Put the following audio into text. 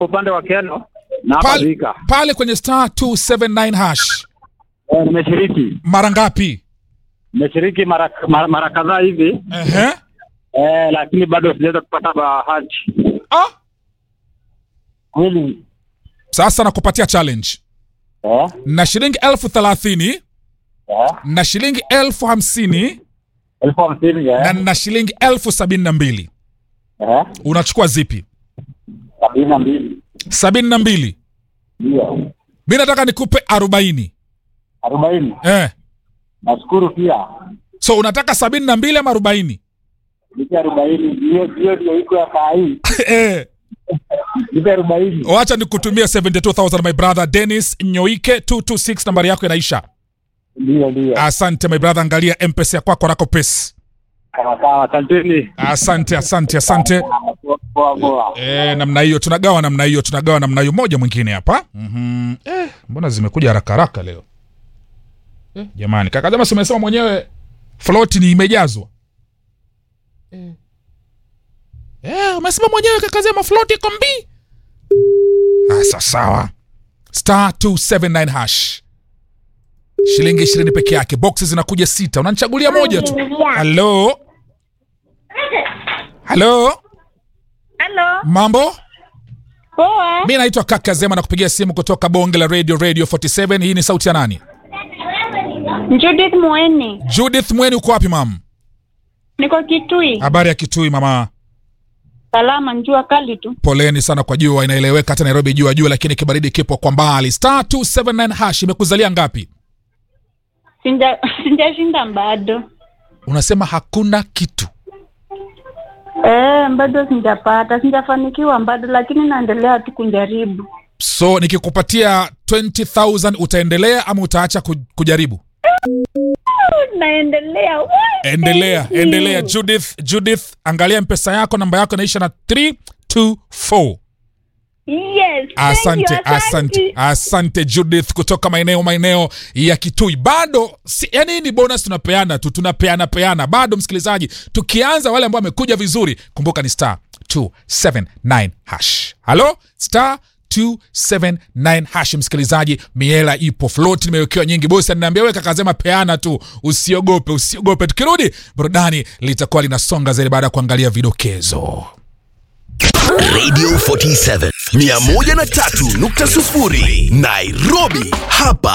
upande wa Keno na hapa pale, Thika. pale kwenye star 279 hash Eh, nimeshiriki mara ngapi? nimeshiriki mara mara, mara kadhaa hivi Ehe. eh, lakini bado sijaweza kupata bahati Ah, kweli. sasa nakupatia challenge Eh, na shilingi elfu thelathini eh, na shilingi elfu hamsini elfu hamsini na eh, na shilingi elfu sabini na mbili eh, unachukua zipi? sabini na mbili sabini na mbili ndio mi nataka nikupe arobaini arobaini. eh. Nashukuru pia so unataka sabini na mbili ama arobaini nipe arobaini, hiyo hiyo ndio iko ya saa hii, eh. nipe arobaini. wacha nikutumia 72000 my brother Dennis Nyoike 226 nambari yako inaisha Ndio ndio, asante my brother angalia mpesa ya kwako rako pesi sawa sawa, asanteni. asante asante asante Poa, Poa poa. e, namna hiyo tunagawa namna hiyo tunagawa namna hiyo moja mwingine hapa mm-hmm. eh, mbona zimekuja haraka haraka leo eh, jamani kaka jama simesema mwenyewe floti ni imejazwa eh. Eh, umesema mwenyewe kaka zema floti iko mbii asa sawa star 279 hash shilingi ishirini peke yake boksi zinakuja sita unanichagulia moja tu halo halo Halo. mambo Poa. mi naitwa kaka zema na kupigia simu kutoka bonge la radio radio 47 hii ni sauti ya nani Judith Mweni. judith mweni uko wapi mam Niko Kitui. habari ya kitui mama Salama njua kali tu. poleni sana kwa jua inaeleweka hata nairobi jua jua lakini kibaridi kipo kwa mbali star 279 hash imekuzalia ngapi Sinja sinjashinda bado. unasema hakuna kitu Eh, bado sinjapata. Sinjafanikiwa bado lakini naendelea tu kujaribu. so nikikupatia 20000 utaendelea ama utaacha ku- kujaribu Naendelea. Wee, endelea thank you. endelea judith judith angalia mpesa yako namba yako inaisha na 324 Yes. thank asante you, asante asante judith kutoka maeneo maeneo ya kitui bado si, yani hii ni bonus tunapeana tu tunapeana peana bado msikilizaji tukianza wale ambao wamekuja vizuri kumbuka ni star 279 hash halo star 279 hash msikilizaji miela ipo float nimewekewa nyingi bosi ananiambia weka kazema peana tu usiogope usiogope tukirudi burudani litakuwa linasonga zaidi baada ya kuangalia vidokezo Radio 47 103.0 Nairobi hapa